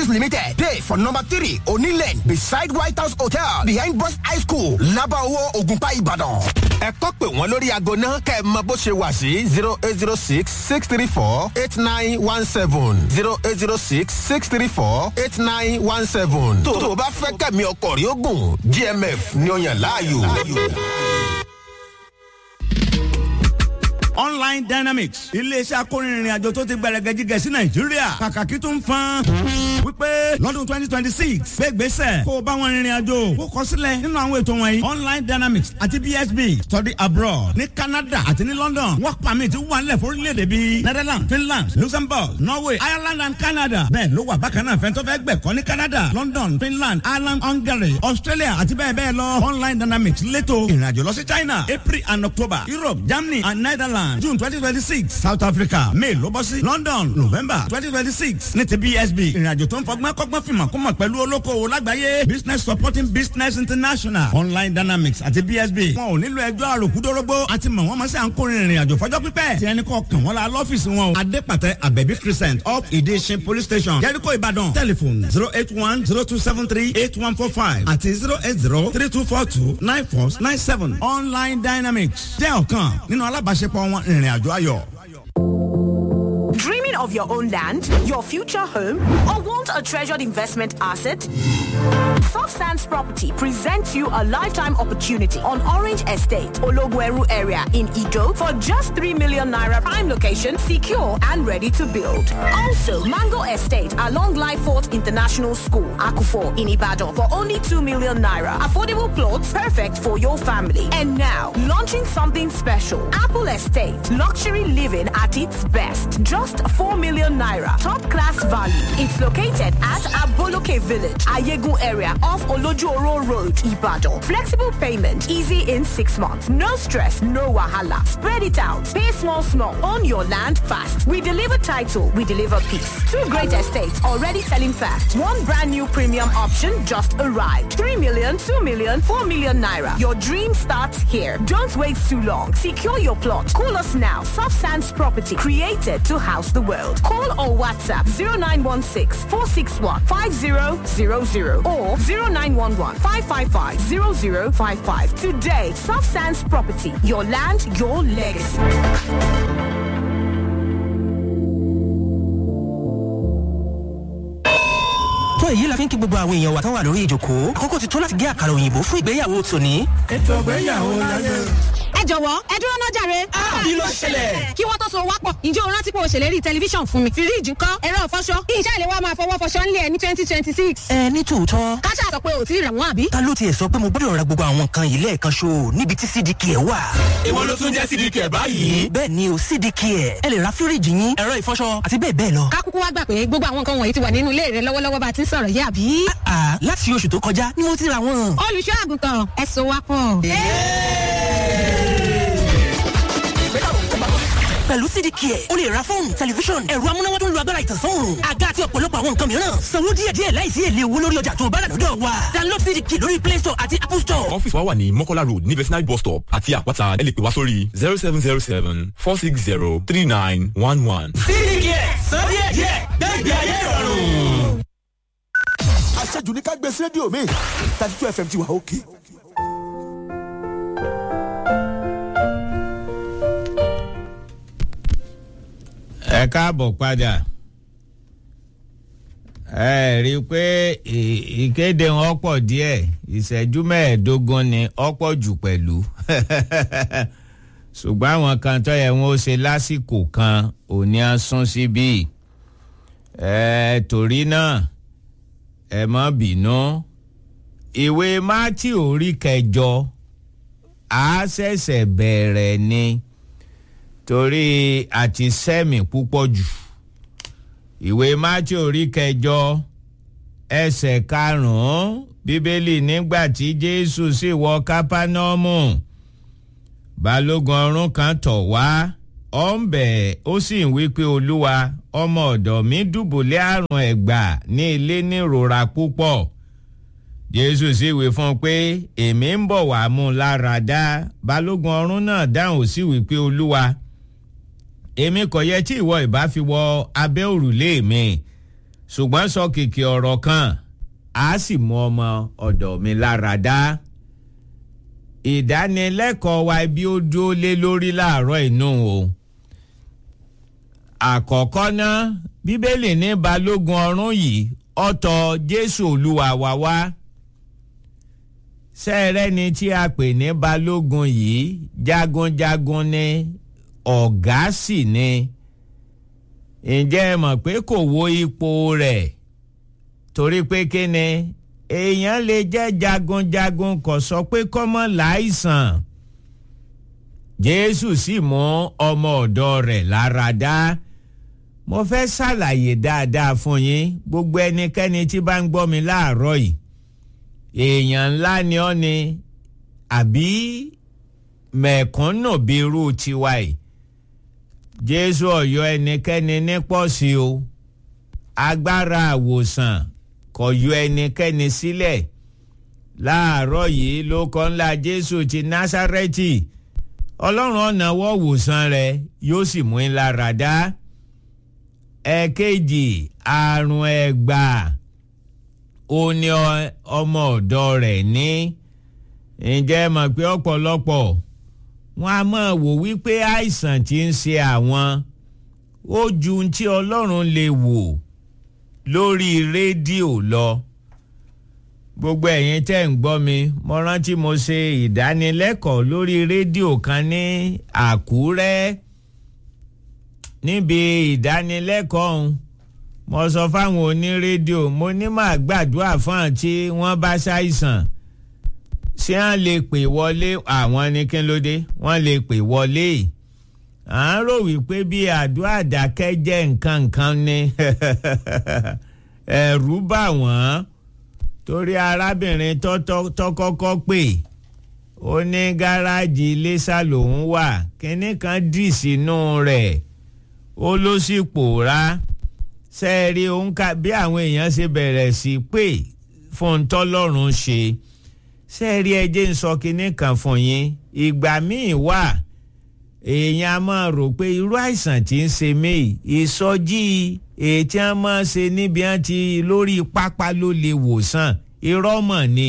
Properties Limited dey for number three Oni Lane beside White House Hotel behind Boys High School Labawo Ogunpa Ibadan. Ẹ kọ́ pé wọ́n lórí aago náà kẹ́ ẹ mọ bó ṣe wà sí zero eight zero six six three four eight nine one seven zero eight zero six six three four eight nine one seven. Tó o bá fẹ́ kẹ́mi ọkọ̀ rí ogun GMF ni ó yàn láàyò. online dynamics iléeṣẹ́ akórinrin àjò tó ti gbẹrẹgẹjigẹ sí nàìjíríà kàkàkí tó ń fan wípé lọ́dún twenty twenty six gbégbèsè kó o bá wọn rìnrìn àjò kó kọ sílẹ̀ nínú àwọn ètò wọ̀nyí online dynamics àti bsb study abroad ní canada àti ní london work permit wà nílẹ̀ fórílẹ̀-èdè bíi netherlands finland luxembourg norway ireland and canada bẹ́ẹ̀ ló wà bákan náà fẹ́ntọ́ fẹ́ gbẹ̀kọ́ ní canada london finland ireland hungary australia àti bẹ́ẹ̀ bẹ́ẹ̀ lọ online dynamics lẹ́tọ̀ ìrìnàjò lọ sí china april and october europe germany and netherlands june twenty twenty six south africa may ló bọ́ sí london november twenty twenty six ní ti bsb ìrìnàjò tó ń fọgbọ́n kọ́gbọ́n fìmọ̀ kó mọ̀ pẹ̀lú olókoòwò lágbàáyé business supporting business international online dynamics àti bsb wọn ò nílò ẹjọ́ àròkúdórógbó àti mọ̀ wọ́n mọ̀ sí à ń kórè ìrìnàjò fọjọ́ pípẹ́ tí ẹni kọ́ kàn wọ́n la lọ́fíìsì wọn o adépàtẹ abẹ́bí crescent up ìdíṣin police station jẹ́ríkò ìbàdàn telephone zero eight one zero two seven three eight one four five àti zero eight zero three two four two nine four nine seven online dynamics jẹ́ ọ̀kan nínú alábàáṣepọ̀ wọn ìrìn àjò ayọ̀. Dreaming of your own land, your future home, or want a treasured investment asset? Soft Sands Property presents you a lifetime opportunity on Orange Estate, Ologweru area in Ido for just 3 million naira prime location, secure and ready to build. Also, Mango Estate along Lyford International School, Akufo in Ibadan for only 2 million naira. Affordable plots perfect for your family. And now, launching something special. Apple Estate, luxury living at its best. Just 4 million naira. Top class value. It's located at Aboloke Village, Ayegun area off Olojuoro Road, Ibadan. Flexible payment, easy in six months. No stress, no wahala. Spread it out. Pay small, small. Own your land fast. We deliver title, we deliver peace. Two great estates already selling fast. One brand new premium option just arrived. 3 million, 2 million, 4 million naira. Your dream starts here. Don't wait too long. Secure your plot. Call us now. Soft Sands Property, created to house the world. Call or WhatsApp 0916 461 5000 or 0911 555 0055. Today, Soft Sands Property, your land, your legacy. tó èyí la fi ń kí gbogbo àwọn èèyàn wa tán wà lórí ìjòkó àkókò ti tó láti gé àkàrà òyìnbó fún ìgbéyàwó tòní. ètò ìgbéyàwó láyé. ẹ jọ̀wọ́ ẹ dúró náà jàre. kí ló ṣẹlẹ̀? kí wọ́n tó so wápọ̀ ǹjẹ́ o rántí pé o ṣèlérí tẹlifíṣàn fún mi. fíríìjì ńkọ́ ẹ̀rọ ìfọṣọ iṣẹ́ ìléwọ́ máa fọwọ́ fọṣọ ńlẹ̀ ní twenty twenty six. ẹ ní tòótọ́ káṣá sọ pé ò tí ì rà wọ́n àbí. ta ló tiẹ̀ sọ pé mo gbọ́dọ̀ ra gbogbo àwọn nǹkan yìí lẹ́ẹ̀kan ṣo níbi tí cdk ẹ̀ wà. èwo ló tún jẹ́ cdk ẹ̀ báyìí. bẹ́ẹ̀ ni o cdk ẹ̀ ẹ lè ra fíríìjì yín ẹ̀rọ ìfọṣọ àti bẹ́ẹ̀ bẹ́ẹ̀ lọ. kákúkú wá gbà pé gbogbo àwọn nǹkan wọ̀nyí ti wà nínú ilé rẹ lọ́wọ́lọ́wọ́ bá a ti ń sọ̀rọ̀ yìí àbí. àà láti oṣù tó kọjá ni mo ti ra wọn. olùṣọ́ àgùntàn ẹ so wápọ̀. pẹ̀lú cdk ẹ̀ o lè ra fóònù tẹlifíṣọ̀n ẹ̀rọ amúnáwá tó ń lo agbára ìtànsán àga àti ọ̀pọ̀lọpọ̀ àwọn nǹkan mìíràn sanwó díẹ̀díẹ̀ láìsí èlé owó lórí ọjà tó bá rà lọ́dọ̀ wa download cdk lórí play store àti apple store. ọ́fíìsì wa wà ní mọ́kọ́lá road ní vetinary bus stop àti àpáta ẹ lè pè wá sórí zero seven zero seven four six zero three nine one one. cdk san díẹ̀díẹ̀ gbẹ́gbẹ́ ayé ìrọ̀rùn. àṣejù ní ká gbé sí rédíò mi thirty two fm ti wà òkè. ẹ káàbọ̀ padà ẹ rí i pé ì- ìkéde wọn pọ̀ díẹ̀ ìṣẹ́jú mẹ́ẹ̀ẹ́dógún ni ọ̀pọ̀ jù pẹ̀lú ṣùgbọ́n àwọn kan tó yẹ wọn ó ṣe lásìkò kan òní á sún síbí ẹ torí náà ẹ má bínú ìwé mátì orí kẹjọ á ṣẹ̀ṣẹ̀ bẹ̀rẹ̀ ni torí àti sẹ́mi púpọ̀ jù ìwé mátí orí kẹjọ ẹsẹ̀ karùn-ún bíbélì nígbà tí jésù sì wọ kápánọ́ọ̀mù balógun ọ̀rún kan tọ̀ wá ó ń bẹ̀ ó sì ń wí pé olúwa ọmọ ọ̀dọ̀ mi dùbúlẹ̀ àrùn ẹ̀gbà ní ilé nírora púpọ̀ jésù sì wí fún un pé èmi ń bọ̀ wá mú un lára dá balógun ọ̀rún náà dáhùn sí wí pé olúwa èmi kò yẹ tí ìwọ ìbá fi wọ abẹ́ òrùlé mi ṣùgbọ́n sọ kìkì ọ̀rọ̀ kan a sì mú ọmọ ọ̀dọ̀ mi lára dá ìdánilẹ́kọ̀ọ́ wa bí ó dúró lé lórí láàárọ̀ inú o àkọ́kọ́ náà bíbélì ní balógun ọ̀run yìí ọ̀tọ̀ jésù olúwa wa wá sẹ́ẹ̀rẹ́ ni tí a pè ní balógun yìí jagunjagun ni ọ̀gá sì ni ǹjẹ́ ẹ mọ̀ pé kò wo ipò rẹ̀ torí pé kí ni èèyàn lè jẹ́ jagunjagun kò sọ pé kọ́mọ láìsàn jésù sì mú ọmọ ọ̀dọ́ rẹ̀ lára dá mo fẹ́ ṣàlàyé dáadáa fún yín gbogbo ẹnikẹ́ni tí bá ń gbọ́ mi láàárọ̀ yìí èèyàn ńlá ni ọ́ ni àbí mẹ̀kúnnù bíi irú tiwa yìí jésù ọ̀yọ́ ẹnikẹ́ni ní pọ̀sí o agbára àwòsàn kò yọ ẹnikẹ́ni sílẹ̀ láàárọ̀ yìí ló kọ́ ńlá jésù ti násárẹ́tì ọlọ́run ọ̀nà wọ́ wòsàn rẹ̀ yóò sì mú ńlá ràdá ẹ̀kejì àrùn ẹ̀gbà ó ní ọmọ ọ̀dọ́ rẹ̀ ní ǹjẹ́ mọ̀ pé ọ̀pọ̀lọpọ̀ wọn a máa wò wípé àìsàn tí ń ṣe àwọn ó ju tí ọlọ́run lè wò lórí rédíò lọ gbogbo ẹ̀yin tẹ́ ń gbọ́ mi mo rántí mo ṣe ìdánilẹ́kọ̀ọ́ lórí rédíò kan ní àkúrẹ́ níbi ìdánilẹ́kọ̀ọ́ ọ̀hún mo sọ fáwọn onírédíò mo ní màá gbàdúrà fún àti wọ́n bá ṣàìsàn ṣé wọ́n lè pè wọlé àwọn ní kí ló dé wọ́n lè pè wọlé à ń rò wípé bí àdúrà dákẹ́ jẹ́ nǹkan nǹkan ni ẹ̀rù bà wọ́n torí arábìnrin tó kọ́kọ́ pè ó ní gáràjì iléṣà lòún wà kínní kan dì sínú rẹ̀ ó ló sì pòórá sẹ́ẹ̀rí òǹkà bí àwọn èèyàn ṣe bẹ̀rẹ̀ sí pé fún tọ́lọ́run ṣe sẹ́ẹ̀rí ẹjẹ́ ń sọ kinní kan fún yín ìgbà míì wà èèyàn a máa rò pé irú àìsàn tí ń ṣe mí ìsọjí èyí tí wọ́n máa ṣe níbi wọ́n ti lórí pápá ló lè wòsàn irọ́ mọ̀ ni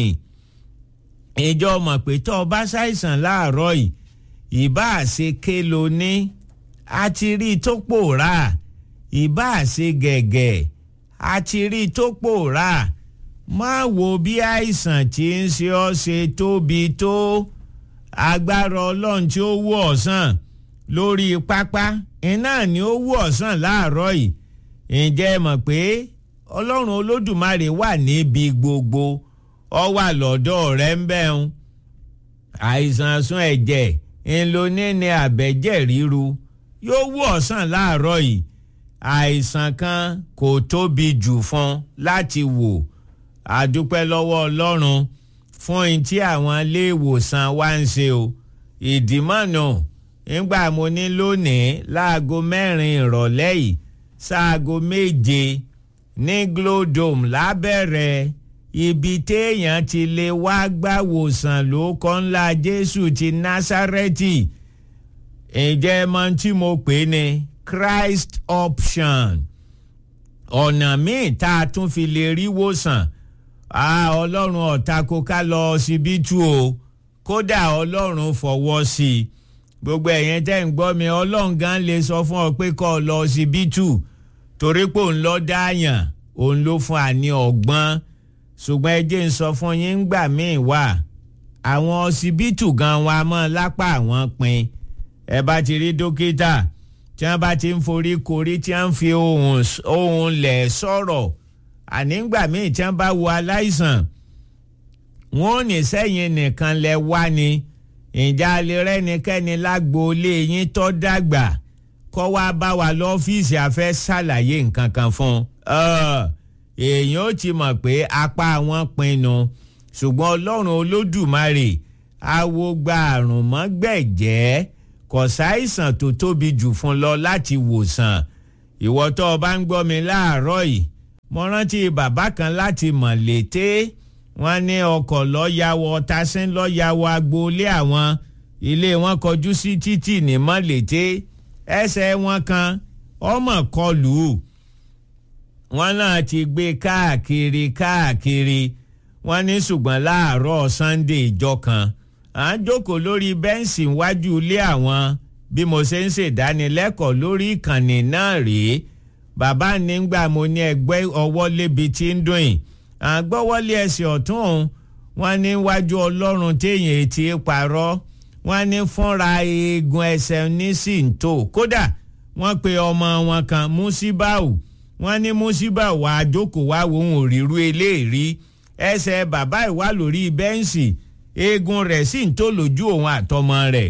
ìjọ mọ̀ pé tó o bá ṣàìsàn láàárọ̀ yìí ìbá ṣe ké lo ní a ti rí i tó pòórá ìbá ṣe gẹ̀gẹ̀ a ti rí i tó pòórá má wo bí àìsàn tí ń ṣe ọ́ ṣe tóbi tó agbára ọlọ́run tí ó wú ọ̀sán lórí pápá iná ni ó wú ọ̀sán láàárọ̀ yìí ǹjẹ́ ẹ mọ̀ pé ọlọ́run olódùmarè wà níbi gbogbo ọ wà lọ́dọ̀ rẹ̀ ń bẹ̀ ń àìsàn sún ẹ̀jẹ̀ ńlọní ni àbẹ̀jẹ̀ ríru yóò wú ọ̀sán láàárọ̀ yìí àìsàn kan kò tóbi jù fún láti wò àdúpẹ́ lọ́wọ́ ọlọ́run fún ohun tí àwọn iléèwòsàn wa ń ṣe o ìdìmọ̀nà nígbà mo ní lónìí láago mẹ́rin ìrọ̀lẹ́ yìí sáago méje ní glodome lábẹ́rẹ́ ibi téèyàn ti lè wá gbàwòsàn ló kọ́ ńlá jésù ti násárẹ́tì ǹjẹ́ mọ tí mo pè ní christ option ọ̀nà míì tá a tún fi lè rí wòsàn ọlọ́run ọ̀tá kó ká lọ síbítù o kódà ọlọ́run fọwọ́ sí i gbogbo ẹ̀yẹn tẹ́ ń gbọ́ mi ọlọ́run gan lè sọ fún ọ pé kọ́ ọ lọ síbítù torí pé òun lọ dáàyàn òun ló fún àní ọgbọ́n ṣùgbọ́n ẹ jẹ́ ń sọ fún yín gbà míì wà àwọn ọsibítù gan wa mọ́ lápá àwọn pin ẹ bá ti rí dókítà tí wọ́n bá ti ń forí korí tí wọ́n fi ohùn lẹ̀ sọ̀rọ̀ ànígbà míì tí wọ́n bá wo aláìsàn wọn ò ní sẹ́yìn nìkan lẹ wá ni ìjà lè rẹ́nikẹ́ni lágboolé yín tó dàgbà kọ́ wá bá wa lọ́fíìsì àfẹ́ ṣàlàyé nǹkan kan fún un èèyàn ó ti mọ̀ pé apá wọn pinnu ṣùgbọ́n ọlọ́run olódùmarè awo gba àrùn mọ́gbẹ̀jẹ́ kò sáìsàn tó tóbi jù fún lọ láti wòsàn ìwọ tó o bá ń gbọ́ mi láàárọ̀ yìí mo rántí bàbá kan láti mọ̀ létè wọ́n ní ọkọ̀ lọ́yàwó tasín lọ́yàwó agboolé àwọn ilé wọn kọjú sí títì ní mọ́lété ẹsẹ̀ wọn kan ọmọ kọlù wọ́n náà ti gbé káàkiri káàkiri wọ́n ní ṣùgbọ́n láàárọ̀ sunday ìjọ kan à ń jókòó lórí bẹ́ǹsì iwájú ilé àwọn bí mo ṣe ń ṣèdánilẹ́kọ̀ọ́ lórí ìkànnì náà rèé bàbá nígbà mo ní ẹgbẹ́ ọwọ́ lébi tí ń dùn yìí à ń gbọ́wọ́lé ẹsẹ̀ ọ̀tún òun wọ́n ní wájú ọlọ́run téèyàn ti parọ́ wọ́n ní fúnra eegun ẹsẹ̀ ní síntò kódà wọ́n pe ọmọ wọn kan musibau wọ́n ní musibau wàá jókòó wá wo òun òrìrú eléèrí ẹsẹ̀ bàbá ìwà lórí bẹ́ǹsì eegun rẹ̀ sì ń tó lójú òun àtọmọ rẹ̀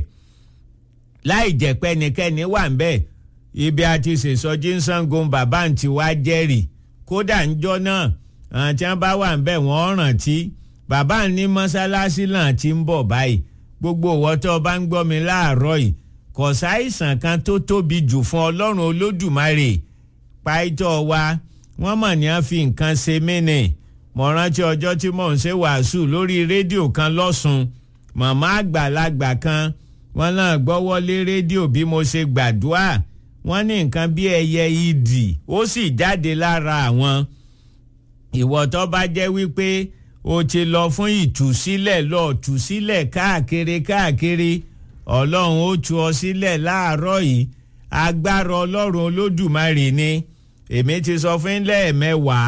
láì jẹ́ pé ẹnikẹ́ni wà ń bẹ̀ ibi àti ṣèṣọjí ń sangun bàbá ń ti wá jẹ́rìí kódà ń jọ náà àwọn tí wọ́n bá wà ń bẹ̀ wọ́n rántí bàbá ní mọ́sálásí náà ti ń bọ̀ báyìí gbogbo ìwọ tó o bá ń gbọ́ mi láàárọ̀ yìí kò sáìsàn kan tó tóbi jù fún ọlọ́run olódùmarè pàìtọ́ wa wọ́n mọ̀ ní a fi nǹkan ṣe mí nì mo rántí ọjọ́ tí mò ń ṣe wàásù lórí rédíò kan lọ́sùn màmá àgbàlagbà kan wọ́n náà gbọ́wọ́ lé rédíò bí mo ṣe gbàdúrà wọ́n ní nǹkan bí ẹyẹ ìdì ó sì jáde lára àwọn ìwọ tó bá jẹ́ wípé o ti lọ fún ìtúsílẹ̀ lọ túsílẹ̀ káàkiri káàkiri ọlọ́run ó tú ọ sílẹ̀ láàárọ̀ yìí agbára ọlọ́run olódùmarè ni èmi ti sọ fún lẹ́ẹ̀mẹ́wàá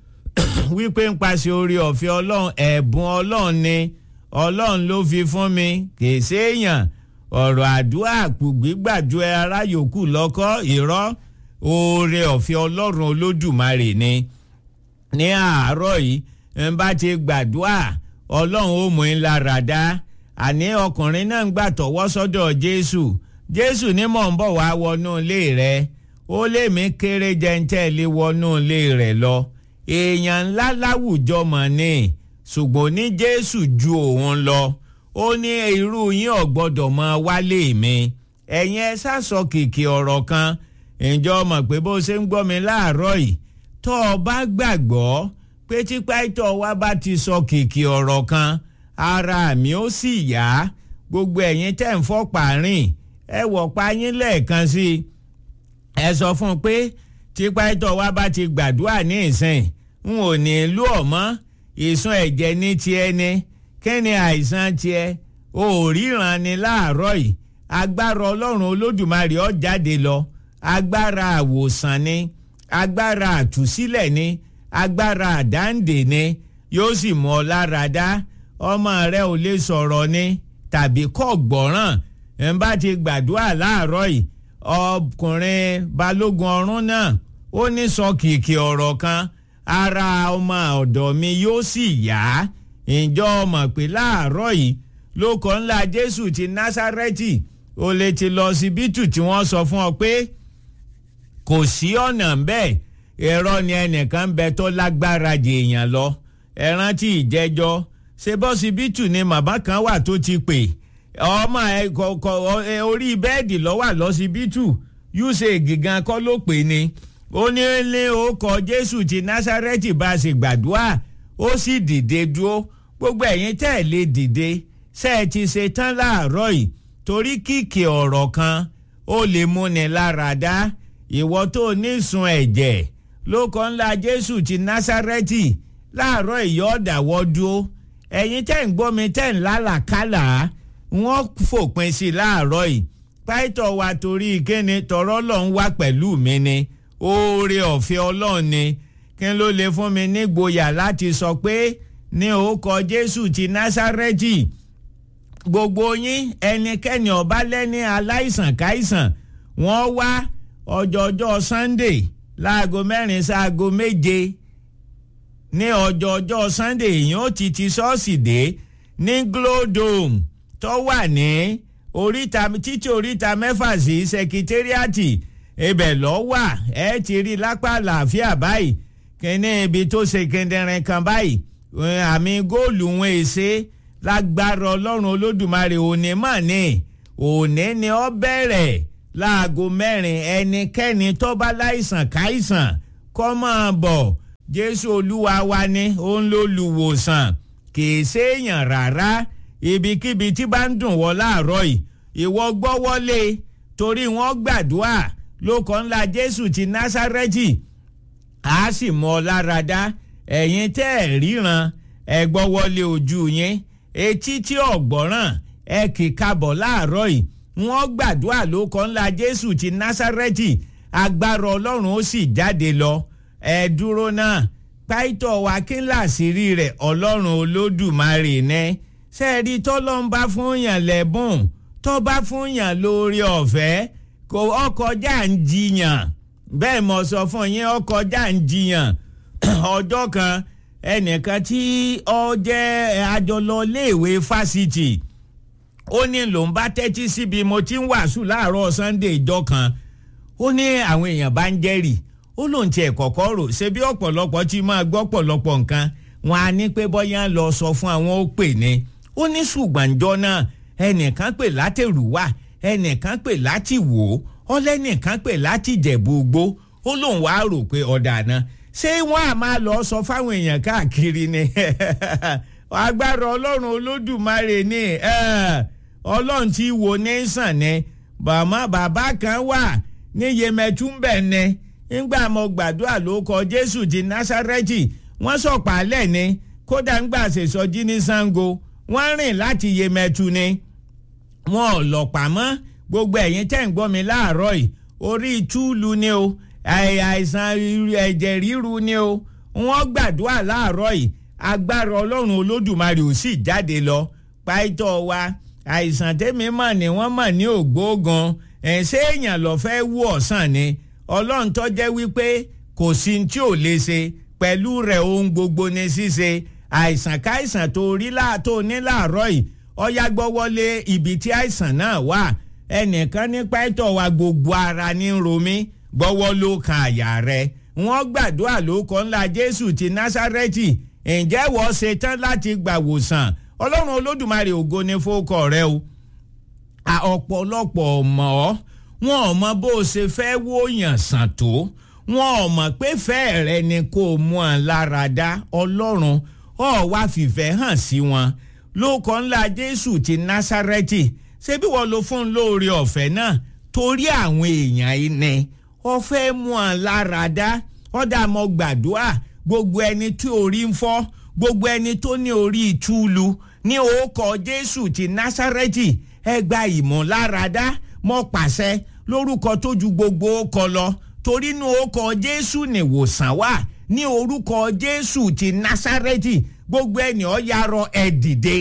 wípé ń paṣẹ orí ọ̀fẹ́ ọlọ́run ẹ̀bùn ọlọ́run ni ọlọ́run ló fi fún mi kì í séèyàn ọ̀rọ̀ àdúrà gbígbàjú ara yòókù lọ́kọ́ irọ́ oore ọ̀fẹ́ ọlọ́run olódùmarè ni ní àárọ̀ yìí ń bá ti gbàdúrà ọlọ́run ó mú in lára dá àní ọkùnrin náà ń gbà tọwọ́ sọ́dọ̀ jésù jésù ní mò ń bọ̀ wá wọnú ilé rẹ ó lé mi kéré jẹ́ńtẹ́ lé wọnú ilé rẹ lọ èèyàn ńlá láwùjọ mọ̀ ni ṣùgbọ́n ní jésù ju òun lọ ó ní irú yín ò gbọ́dọ̀ mọ wálé mi ẹ̀yin ẹ sásọ kìkì ọ̀rọ̀ kan ǹjọ́ mọ̀ pé bó ṣe ń gbọ́ mi láàárọ̀ yìí tó o bá gbàgbọ́ pé tí pàìtọ́ wa bá ti sọ kìkì ọ̀rọ̀ kan ara mi ó sì yá gbogbo ẹ̀yin tẹ̀ ń fọ́ pààrin ẹ wọ̀ pa yín lẹ́ẹ̀kan sí i ẹ sọ fún un pé tí pàìtọ́ wa bá ti gbàdúrà ní ìsìn n ò ní lú ọ̀mọ́ ìsun ẹ̀jẹ̀ ní tiẹ̀ ni kí ni àìsàn tiẹ̀ o ò ríran ni láàárọ̀ yìí agbára ọlọ́run olódùmarè ó jáde lọ agbára àwòsàn ni agbára àtúsílẹ̀ ni agbára àdáǹdè ni yóò sì mú ọ lára dá ọmọ rẹ ò lè sọ̀rọ̀ ni tàbí kọ́ gbọ́ràn ẹ̀ ń bá ti gbàdúrà láàárọ̀ yìí ọkùnrin balógun ọ̀rún náà ó ní sọ kìkì ọ̀rọ̀ kan ara ọmọ ọ̀dọ̀ mi yóò sì yá ìjọ ọmọ pé láàárọ̀ yìí lóko ńlá jésù ti násárẹ́tì ó lè ti lọ síbítù tí wọ́n sọ fún ọ pé kò sí ọ̀nà bẹ́ẹ̀ ẹ̀rọ ni ẹnìkan bẹ tó lágbára jèèyàn lọ ẹ rántí ìjẹ́jọ́ ṣe bọ́sibítù ni màmá kan wà tó ti pè ọmọ ẹ kọ̀ọ̀kọ̀ orí bẹ́ẹ̀dì lọ́wọ́ lọ́sibítù yúṣe gígan kọ́ ló pè ní ó ní lé orúkọ jésù ti násárẹ́tì bá a ṣe gbàdúrà ó sì dìde dúró gbogbo ẹ̀yin tẹ́ ẹ̀ lè dìde ṣe é ti ṣe tán láàárọ̀ yìí torí kìkì ọ̀rọ̀ kan ó lè múni lára dá ìwọ tó nísun ẹ̀jẹ̀ lóko ńlá jésù ti násárẹ́tì láàárọ̀ ìyọ́ọ̀dàwọ́ dúró ẹ̀yin tẹ́ ń gbọ́ mi tẹ́ ń lálàkálà wọ́n fòpin sí i láàárọ̀ yìí pàìtọ́ wa torí kíni tọ̀rọ̀ lọ́n wá pẹ̀lú mi ni oore ọ̀fẹ́ ọlọ́run ni kí ló lè fún mi nígboyà láti sọ pé ní orúkọ jésù ti násárẹ́tì gbogbo yín ẹnikẹ́ni ọba lẹ́ni aláìsàn káìsàn wọ́n wá ọjọ́jọ́ sunday láago mẹ́rin sáago méje ní ọjọ́jọ́ sunday èèyàn ó ti ti ṣọ́ọ̀ṣì dé ní glodome tó wà ní oríta títí oríta mẹ́fà sí sekitériàtì ibẹ̀ lọ́ wà ẹ ti rí lápá àlàáfíà báyìí kíní ibi tó ṣe kẹndẹrin kan báyìí àmì góòlù wọn èsè lágbára ọlọ́run olódùmarè òní mọ̀ ní òní ni ó bẹ̀rẹ̀ láago mẹ́rin ẹnikẹ́ni tó bá láìsàn káìsàn kọ́ máa bọ̀ jésù olúwa wa ni ó ń lólùwòsàn kì í séèyàn rárá ibikíbi tí bá ń dùn wọ́ láàárọ̀ yìí ìwọ gbọ́wọ́lé torí wọ́n gbàdúrà lóko ńlá jésù ti násárẹ́tì a sì mọ ọ lára dá ẹ̀yin tẹ́ ẹ̀ ríran ẹ gbọ́ wọlé ojú yín etí tí ọ̀gbọ́ràn ẹ kì í kabọ̀ láàárọ̀ yìí wọ́n gbàdúrà ló kọ́ ńlá jésù ti násárẹ́tì agbára ọlọ́run ó sì jáde lọ ẹ dúró náà pàìtọ́ wa kí ńlá àṣírí rẹ̀ ọlọ́run olódùmarè ní sẹ́ẹ̀rí tọ́lọ́n bá fún yàn lẹ́bùn tó bá fún yàn lórí ọ̀fẹ́ kò ọkọjá ń jiyàn bẹ́ẹ̀ mo sọ fún yín ọkọjá ń jiyàn ọjọ́ kan ẹnìkan tí ọ jẹ́ àjọlọ léèwé fásitì ó ní lòun bá tẹ́tí síbi mo ti ń wàásù láàárọ̀ sunday ìjọ kan ó ní àwọn èèyàn bá ń jẹ́rìí ó lóun tiẹ̀ kọ̀kọ́ rò ṣe bí ọ̀pọ̀lọpọ̀ ti máa gbọ́ pọ̀lọpọ̀ nǹkan wọn á ní pé bọ́yá lọ sọ fún àwọn ó pè ní ó ní ṣùgbọ́njọ́ náà ẹnìkan pè látẹ̀rùwà ẹnìkan pè láti wò ó ọlẹ́nìkan pè láti jẹ̀bú gbó ó lóun wá rò pé ọ̀dà náà ṣé wọ́n á máa lọ sọ fáwọn èèyàn káàkiri ni agbára ọlọ́run olódùmarè ni ọlọ́run tí wo ní sàn ni bàmá bàbá kan wà ní yemẹtúmbẹ̀ ni ńgbà mo gbàdúrà ló kọ jésù ti násárẹ́tì wọ́n sọ̀pálẹ̀ ni kódà ńgbà ṣèṣọjí ní sango wọ́n rìn láti yemẹtu ni wọn ò lọ̀pàá mọ́ gbogbo ẹ̀yin tẹ́ ń gbọ́ mi láàárọ̀ yìí orí túùlù ni o àìsàn ẹ̀jẹ̀ ríru ni o wọ́n gbàdúrà láàárọ̀ yìí agbára ọlọ́run olódùmarè ò sì jáde lọ pàìtọ́ wa àìsàn tẹ́mi mọ̀ ni wọ́n mọ̀ ní ògbóògan ẹ̀ ṣé èèyàn lọ fẹ́ wú ọ̀sán ni ọlọ́run tó jẹ́ wípé kò sí tí ò lè ṣe pẹ̀lú rẹ̀ ohun gbogbo ní ṣíṣe àìsàn káìsàn tó rí tó ní láàárọ̀ yìí ọ̀yá gbọ́wọ́lé ibi tí àìsàn náà wà ẹnìkan ní pẹ́tọ̀ wa gbogbo ara ní romi gbọ́wọ́ ló kan àyà rẹ̀ wọ́n gbàdúrà ló kọ́ ńlá jésù ti násárẹ́tì ǹjẹ́ wọ́n ṣe tán láti gbàwòsàn ọlọ́run olódùmarè ògo ni fókọ rẹ o ọ̀pọ̀lọpọ̀ mọ̀ ọ́ wọn ò mọ bó o ṣe fẹ́ wòyàn sàn tó wọn ò mọ̀ pé fẹ́ẹ̀ rẹ ni kó o mú ọ lára dá ọlọ́run ọ̀ wá fìfẹ́ hàn sí wọn lóko ńlá jésù ti násárẹ́tì ṣé bí wọ́n lo fún lóore ọ̀fẹ́ náà torí àwọn èèyàn yìí ni ọ fẹ́ mú ọ lára dá ọ̀dà mọ́ gbàdúrà gbogbo ẹni tí orí ń fọ́ gbogbo ẹni tó ní orí ìtúlu ní orúkọ jésù ti násárẹ́tì ẹ gba ìmọ̀láradá mọ́ pàṣẹ lórúkọ tó ju gbogbo ọkọ lọ torí inú orúkọ jésù nìwòsàn wà ní orúkọ jésù ti násárẹ́tì gbogbo ẹni ọ yarọ ẹ dìde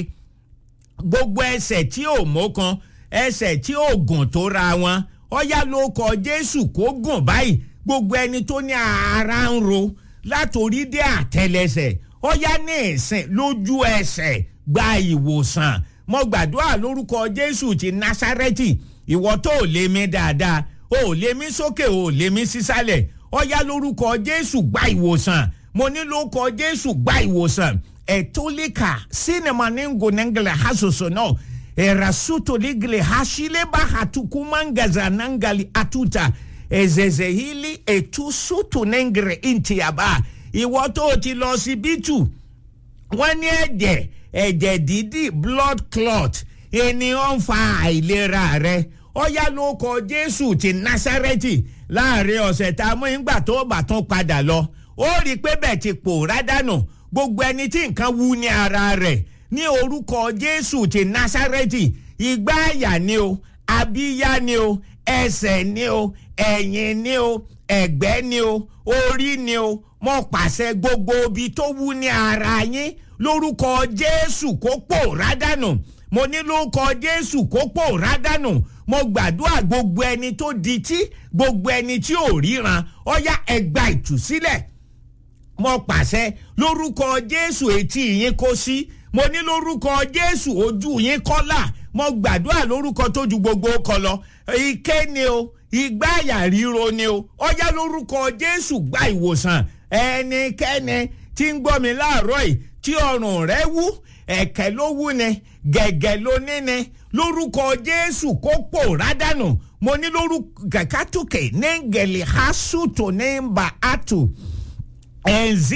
gbogbo ẹsẹ̀ tí ò mọ́kan ẹsẹ̀ tí ò gùn tó ra wọn ọyá ló kọ jésù kó gùn báyìí gbogbo ẹni tó ní ara ń ro látòrí dé àtẹlẹsẹ̀ ọyá ní ìsìn lójú ẹsẹ̀ gba ìwòsàn mo gbàdúrà lórúkọ jésù ti násárẹ́tì ìwọ tó ò lè mí dáadáa o ò lè mí sókè o ò lè mí sísàlẹ̀ ọyá lórúkọ jésù gba ìwòsàn mo ní lórúkọ jésù gba ìwòsàn etolika sinema ningo nengele hasoso no erasuto ligile hashileba hatukumangaza nangali atuta ezezehili etusutu nengere intiaba ìwọ tó o ti lọ síbítù wọn ní ẹ̀jẹ̀ ẹ̀jẹ̀ dídì blood clot ènìyàn ń fa àìlera rẹ ọyá ló kọ jésù ti násárẹ́tì láàrin ọ̀sẹ̀ tá a mú ìgbà tó bá tún padà lọ ó rí i pé bẹ́ẹ̀ ti pòórá dànù gbogbo ẹni tí nǹkan wú ní ara rẹ̀ ní orúkọ jésù ti násárẹ́tì ìgbà àyà ni o abíyá ni o ẹsẹ̀ ni o ẹ̀yìn ni o ẹ̀gbẹ́ ni o orí ni o mo pàṣẹ gbogbo ibi tó wú ní ara yín lórúkọ jésù kó pòórá dànù mo ní lórúkọ jésù kó pòórá dànù mo gbàdúrà gbogbo ẹni tó di tí gbogbo ẹni tí ò ríran ọyá ẹgbà ìtúsílẹ̀ mo pàṣẹ lórúkọ jésù etí yín kó sí mo ní lórúkọ jésù ojú yín kọ́là mo gbàdúrà lórúkọ tó ju gbogbo kọ lọ ike ni o ìgbáyà ríro ni o ọyá lórúkọ jésù gba ìwòsàn ẹnikẹ́ni tí ń gbọ́ mi láàárọ̀ yìí tí ọrùn rẹ wú ẹ̀kẹ́ ló wú ni gẹ̀gẹ̀ ló ní ni lórúkọ jésù kó pòórá dànù mo ní lórúkọ kàkàtúkè ní gẹ̀lì hásùtò ní mbà àtù ẹ̀ǹzí.